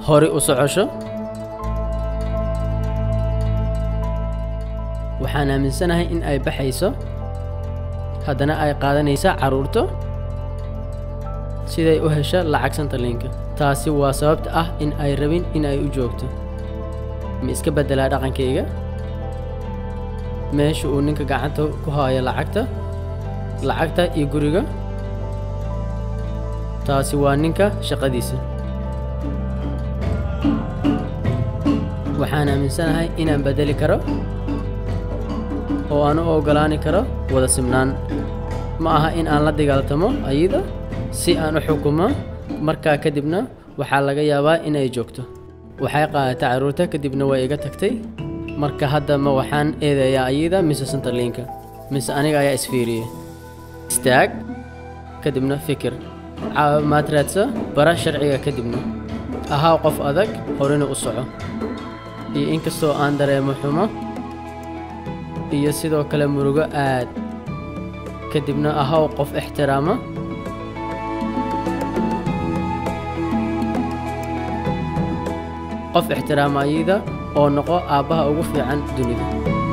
hore u socosho waxaan aaminsanahay in ay baxayso haddana ay qaadanaysa carruurto siday u hesho lacag santaliinka taasi waa sababta ah in ay rabin in ay u joogto ma iska beddelaa dhaqankayga meesha uu ninka gacanta ku haayo lacagta lacagta iyo guriga taasi waa ninka shaqadiisa waxaan aaminsanahay inaan beddeli karo oo aan u oggolaani karo wada simnaan ma aha in aan la dagaaltamo ayada si aan u xukumo markaa kadibna waxaa laga yaabaa inay joogto waxay qaadatay carruurta kadibna way iga tagtay marka hadda ma waxaan eedayaa ayada mise santaliinka mise aniga ayaa isfiiriyey istaag kadibna fikir caawimaad raadsa bara sharciga kadibna ahaa qof adag horena u soco iyo inkastoo aan dareemo xumo iyo sidoo kale murugo aad kadibna ahaw qof ixtiraama qof ixtiraama ayada oo noqo aabbaha ugu fiican dunida